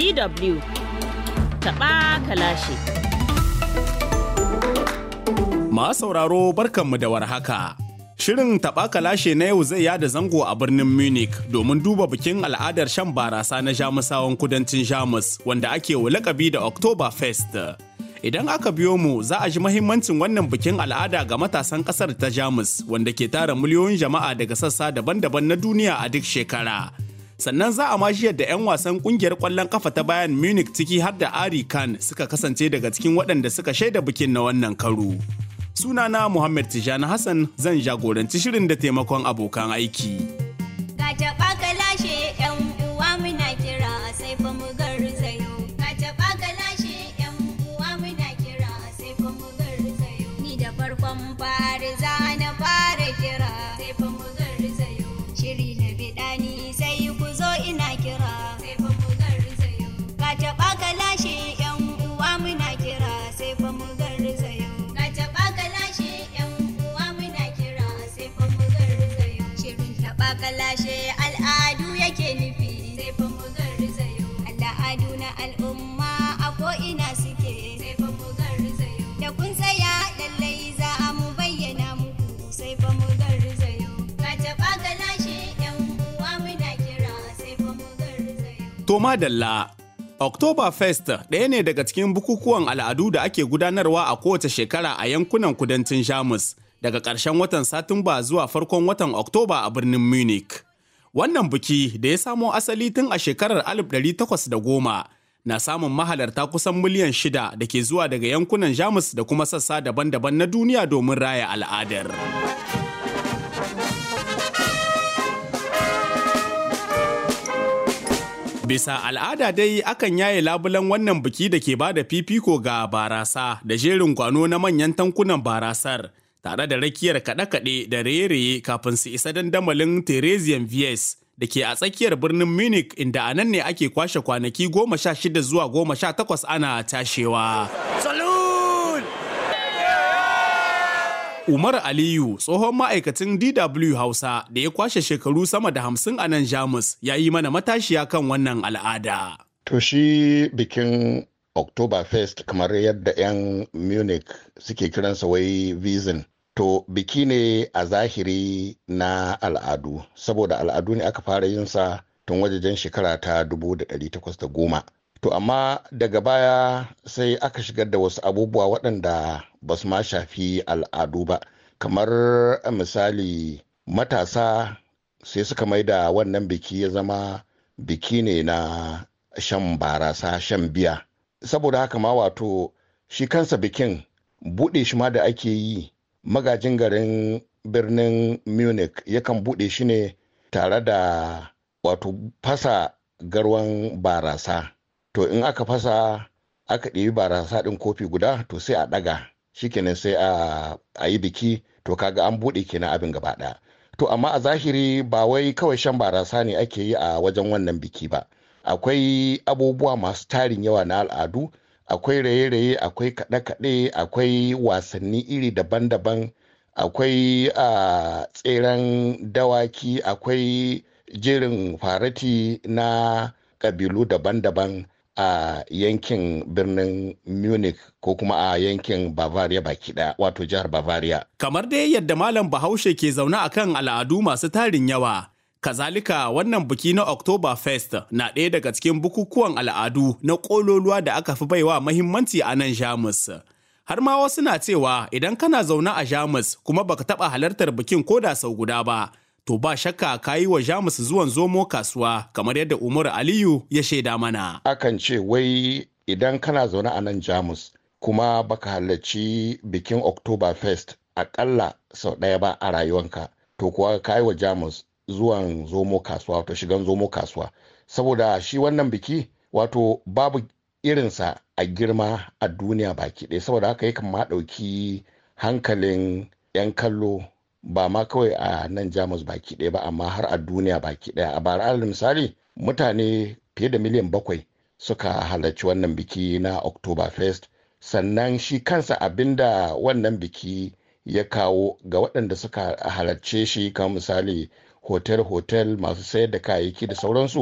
DW taɓa kalashi. Ma sauraro barkanmu da warhaka. Shirin taɓa kalashe na yau zai yada zango a birnin Munich domin duba bikin al'adar shan barasa na Jamusawan kudancin Jamus wanda ake wa lakabi da Oktoberfest. Idan aka biyo mu za a ji mahimmancin wannan bikin al'ada ga matasan ƙasar ta Jamus wanda ke tara miliyoyin jama'a daga sassa daban-daban na duniya a duk shekara. Sannan za a ma shi yadda 'yan wasan kungiyar ƙwallon kafa ta bayan Munich ciki har da Ari Khan suka kasance daga cikin waɗanda suka shaida bikin na wannan karo. Sunana Muhammad Tijani Hassan zan jagoranci shirin da taimakon abokan aiki. Ka taɓa ka lashe ‘yan uwa muna kira sai fa mu garzayo. Ka taɓa ka lashe ‘yan uwa muna kira sai fa mu garzayo. Ni da farkon fari za na fara kira sai fa mu garzayo. Shiri na biɗani sai ku zo ina kira sai fa mu garzayo. Ka taɓa ka lashe ‘yan uwa muna kira sai fa mu garzayo. Ka taɓa ka lashe ‘yan uwa muna kira sai fa mu garzayo. Shirin taɓa ka lashe al'adu yake nufi sai fa mu garzayo. Al'adu na al'umma a ko'ina suke sai fa mu garzayo. Da kun tsaya lallai za a mu bayyana muku sai fa mu garzayo. Ka taɓa ka lashe ‘yan uwa muna kira sai fa mu garzayo. To madalla, Oktoberfest ɗaya ne daga cikin bukukuwan al'adu da ake gudanarwa a kowace shekara a yankunan kudancin Jamus daga ƙarshen watan Satumba zuwa farkon watan Oktoba a birnin Munich. Wannan biki da ya samo asali tun a shekarar 1810 na samun mahalarta kusan miliyan shida da ke zuwa daga yankunan Jamus da kuma sassa daban-daban na duniya domin raya al'adar. Bisa al'ada dai akan yaye labulan wannan biki da ke bada fifiko ga barasa da jerin gwano na manyan tankunan barasar tare da rakiyar kaɗe-kaɗe da raye-raye kafin su isa dandamalin Theresian Vies da ke a tsakiyar birnin Munich inda a nan ne ake kwashe kwanaki goma sha shida zuwa goma sha takwas ana tashewa. Umar Aliyu tsohon ma'aikacin DW Hausa da ya kwashe shekaru sama da hamsin a nan Jamus ya yi mana matashiya kan wannan al'ada. To shi bikin Oktoberfest kamar yadda 'yan Munich suke kiransa wai Wiesn. To biki ne a zahiri na al'adu, saboda al'adu ne aka fara yin sa tun wajejen shekara ta 1810. To amma daga baya sai aka shigar da wasu abubuwa waɗanda ba su ma shafi al'adu ba. Kamar misali matasa sai suka mai da wannan biki ya zama biki ne na shan barasa shan biya. Saboda haka ma wato shi kansa bikin buɗe shi ma da ake yi magajin garin birnin Munich yakan buɗe shi ne tare da wato fasa garwan barasa. to in aka fasa aka ɗebi barasa ɗin kofi guda to sai a ɗaga shikenan sai a yi biki to kaga an buɗe kenan abin gaba ɗaya to amma a zahiri ba wai kawai shan barasa ne ake yi a wajen wannan biki ba akwai abubuwa masu tarin yawa na al'adu akwai raye-raye akwai kaɗe-kaɗe akwai wasanni iri daban-daban akwai tseren dawaki akwai jerin farati na ƙabilu daban-daban a yankin birnin munich ko kuma a yankin bavaria baki daya wato jihar bavaria Kamar dai yadda Malam Bahaushe ke zaune a kan al'adu masu tarin yawa, kazalika wannan biki na Oktoberfest na ɗaya daga cikin bukukuwan al'adu na ƙololuwa da aka fi baiwa mahimmanci a nan Jamus. Har ma wasu na cewa idan kana zaune a Jamus kuma baka taɓa halartar bikin ko da sau guda ba, to ba shakka ka yi wa Jamus zuwan zomo kasuwa kamar yadda Umar Aliyu ya shaida mana. akan ce wai idan kana zaune a nan jamus kuma baka halarci bikin oktoberfest akalla sau ɗaya ba a rayuwanka to kuwa ka yi wa jamus zuwan zomo kasuwa wato shigan zomo kasuwa saboda shi wannan biki wato babu irinsa a girma a duniya baki ɗaya saboda haka yakan ma ɗauki hankalin 'yan kallo ba ma kawai a nan jamus baki ɗaya ba amma har a duniya baki ɗaya a bara alal misali mutane fiye da miliyan bakwai suka halarci wannan biki na oktoberfest sannan shi kansa abinda wannan biki ya kawo ga waɗanda suka halarce shi kamar misali hotel-hotel masu sayar da kayayyaki da sauransu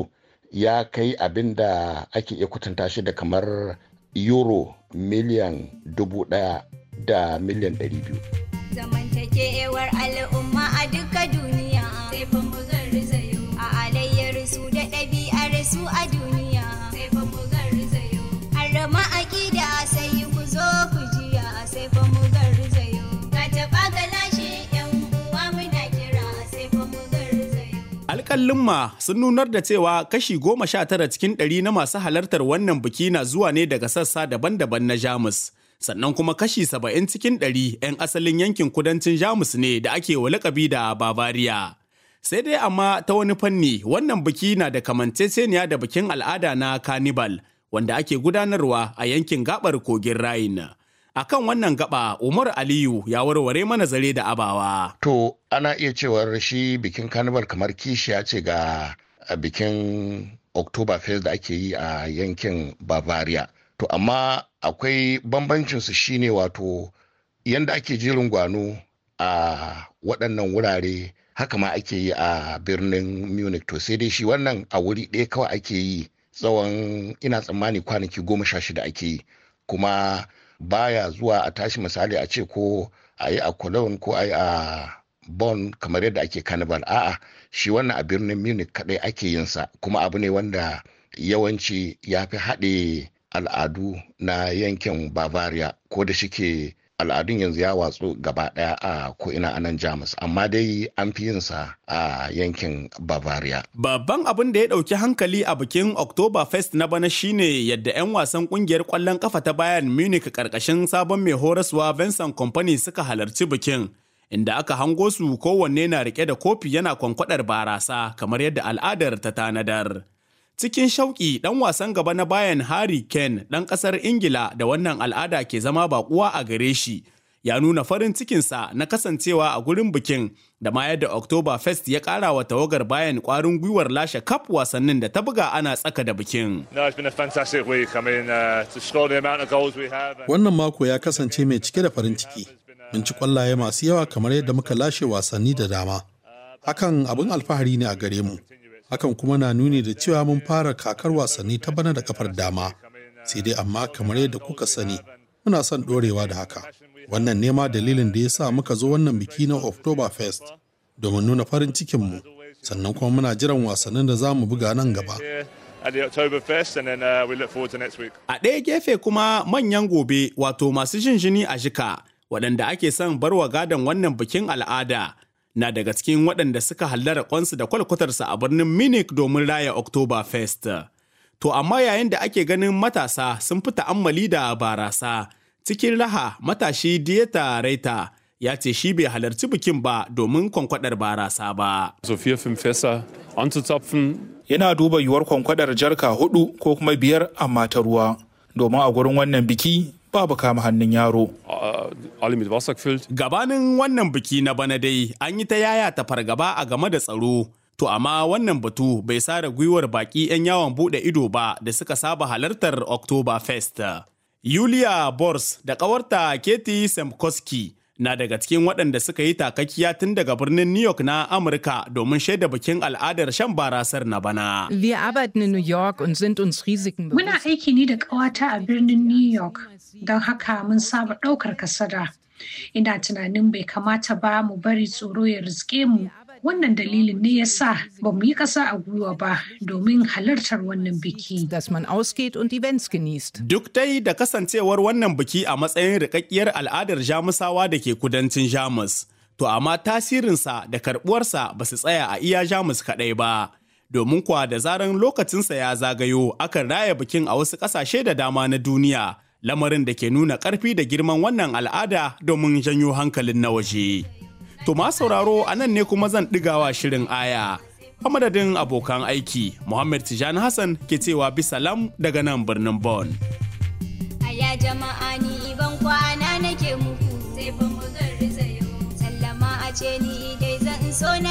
ya kai abin da ake iya kwatanta shi da kamar euro miliyan dubu ɗaya da miliyan ɗari biyu. zamantakewar al'umma a duka duniya sai fa mu garzayo a alayyar su da ɗabi'ar su a duniya sai fa mu garzayo harama aƙida sai ku zo ku jiya sai fa mu garzayo ka taɓa ka lashe yan uwa muna kira sai fa mu garzayo Alƙalin sun nunar da cewa kashi goma sha tara cikin ɗari na masu halartar wannan biki na zuwa ne daga sassa daban-daban na Jamus. Sannan kuma kashi saba'in cikin ɗari 'yan asalin yankin kudancin Jamus ne da ake wa lakabi da Bavaria. Sai dai amma ta wani fanni wannan biki na da kamanceceniya da bikin al'ada na Carnival wanda ake gudanarwa a yankin gabar kogin Rhine. Akan wannan gaba Umar Aliyu ya warware mana zare da abawa. To ana iya cewar shi bikin carnival kamar kishiya ce ga a bikin Oktoberfest da ake yi a yankin Bavaria. To amma akwai bambancinsu shine wato yanda ake jerin gwano a waɗannan wurare haka ma ake yi a birnin Munich. To sai dai shi wannan a wuri ɗaya kawai ake yi tsawon ina tsammani kwanaki goma sha shida ake yi. Kuma baya zuwa a tashi misali a ce ko a yi a Cologne ko a yi a Bonn kamar yadda ake carnival a'a shi wannan a birnin Munich kadai ake yin sa kuma abu ne wanda yawanci ya fi haɗe al'adu na yankin Bavaria ko da shike al'adun yanzu ya watsu gaba ɗaya a ko'ina a nan Jamus amma dai an fi yin sa a yankin Bavaria. Babban abin da ya ɗauki hankali a bikin Oktoberfest na bana shine yadda 'yan wasan ƙungiyar ƙwallon ƙafa ta Bayern Munich ƙarƙashin sabon mai horaswa Vincent Company suka halarci bikin. Inda aka hango su kowanne na rike da kofi yana kwankwadar barasa kamar yadda al'adar ta tanadar. Cikin shauƙi ɗan wasan gaba na bayan Harry Kane ɗan ƙasar Ingila da wannan al'ada ke zama baƙuwa a gare shi. Ya nuna farin cikinsa na kasancewa a gurin bikin da ma yadda Oktoberfest ya ƙara wa tawagar bayan ƙwarin gwiwar lashe kaf wasannin da ta buga ana tsaka da bikin. No, it's been a fantastic week. I mean, uh, to score the amount of goals we have. and- Wannan mako ya kasance mai cike da farin ciki. Mun ci kwallaye masu yawa kamar yadda muka lashe wasanni da dama. Hakan abin alfahari ne a gare mu. Hakan kuma na nuni da cewa mun fara kakar wasanni ta bana da kafar dama. Sai dai amma kamar yadda kuka sani, muna son ɗorewa da haka. Wannan nema dalilin da ya sa muka zo wannan biki na Oktoberfest domin nuna farin cikinmu. Sannan kuma muna jiran wasannin da za mu buga nan gaba. here at the Oktoberfest, and then uh, we look forward to next week. A ɗaya gefe kuma manyan gobe wato masu jin jini a jika waɗanda ake son barwa gadon wannan bikin al'ada na daga cikin waɗanda suka hallara kwansu da kwalkwatarsa a birnin Munich domin raya Oktoberfest. To amma yayin da ake ganin matasa sun fi ta'ammali da barasa cikin raha matashi Dieta Reita ya ce shi bai halarci bikin ba domin kwankwadar barasa ba. so vier, fünf Fässer anzuzapfen. yana duba yiwuwar kwankwadar jarka hudu ko kuma biyar amma ta ruwa domin a gurin wannan biki babu kama hannun yaro Äh, alle mit Wasser gefüllt. Gabanin wannan biki na bana dai an yi ta yaya ta fargaba a game da tsaro. To amma wannan batu bai sare gwiwar baki 'yan yawon bude ido ba da suka saba halartar Oktoberfest. Yulia Bors da ƙawarta Katie Semkoski na daga cikin waɗanda suka yi takakkiya tun daga birnin New York na Amurka domin shaida bikin al'adar shan barasar na bana. Wir arbeiten in New York und sind uns Risiken Muna bewusst. aiki ne da ƙawata a birnin New York, don haka mun saba ɗaukar kasada. Ina tunanin bai kamata ba mu bari tsoro ya riske mu. Wannan dalilin ne ya sa ba mu yi ƙasa a gwiwa ba domin halartar wannan biki. dass man ausgeht und Events genießt. Duk dai da kasancewar wannan biki a matsayin rikakkiyar al'adar Jamusawa da ke kudancin Jamus. To amma tasirinsa da karɓuwarsa ba su tsaya a iya Jamus kaɗai ba. Domin kuwa da zaran lokacinsa ya zagayo akan raya bikin a wasu ƙasashe da dama na duniya. Lamarin da ke nuna ƙarfi da girman wannan al'ada domin janyo hankalin na waje. To ma sauraro a nan ne kuma zan ɗigawa shirin aya. A madadin abokan aiki, Muhammad Tijani Hassan ke cewa bisalam daga nan birnin Bonn. Aya jama'a ni ban kwana nake muku sai fa mu garzayo sallama a ce ni dai zan so na